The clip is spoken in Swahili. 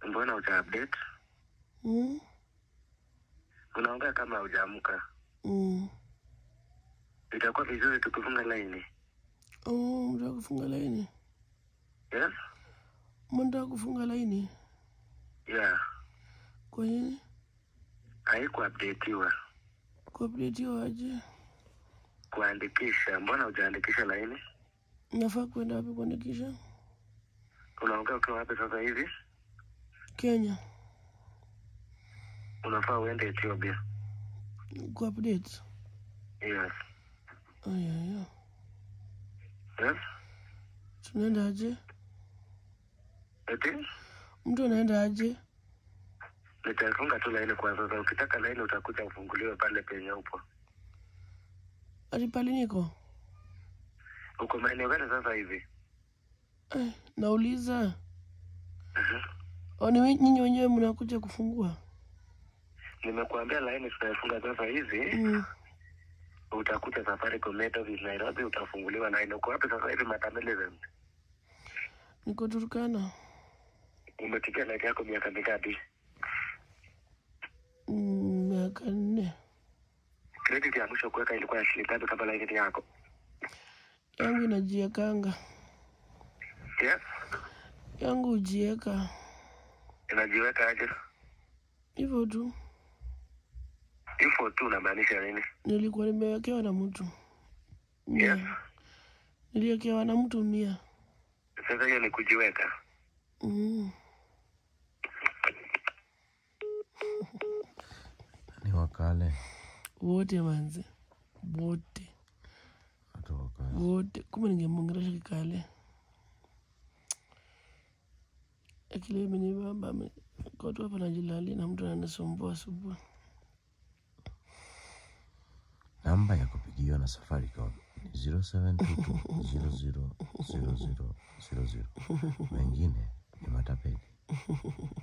Mbona huja update? Mm? Unaongea kama hujaamka. Mm. Itakuwa vizuri tukifunga laini. Oh, mtaka kufunga laini? Yes? Mnataka kufunga laini? Yeah. Kwa nini? Haikuupdateiwa. Kuupdateiwa aje? Kuandikisha. Mbona hujaandikisha laini? Nafaa kwenda wapi kuandikisha? Unaongea ukiwa wapi sasa hivi? Kenya. Unafaa uende Ethiopia. Kuupdate? Yes. Ayaya. Yes? Tunaenda aje? Eti? Mtu anaenda aje? Nitafunga tu laini kwa sasa. Ukitaka laini utakuja ufunguliwe pale penye upo. Ati pale niko? Uko maeneo gani sasa hivi? Eh, nauliza. Mhm. Oh, ni we- nyinyi wenyewe mnakuja kufungua? Nimekuambia laini tutaifunga sasa hivi. Mm. Utakuta Safaricom Net Office Nairobi, utafunguliwa laini. Uko wapi sasa hivi Matameleven? Niko Turkana. Umepigia laini yako miaka mingapi? Mm, miaka nne. Credit ya mwisho kuweka ilikuwa ya shilingi ngapi kama laini yako? Yangu inajiekanga. Yes? Yangu hujieka. Inajiweka aje? Hivyo tu. Hivyo tu unamaanisha nini? Nilikuwa nimewekewa na mtu. Yes? Mia. Niliwekewa na mtu mia. Sasa hiyo ni kujiweka. Mm. ni wakale Wote manze. Wote. watu wakale wote kumbe ningemwongelesha kikale akili imenibamba ame- kotu hapa najilali na mtu ananisumbua asubuhi namba ya kupigiwa na safaricom ni 0722000000 wengine ni matapeli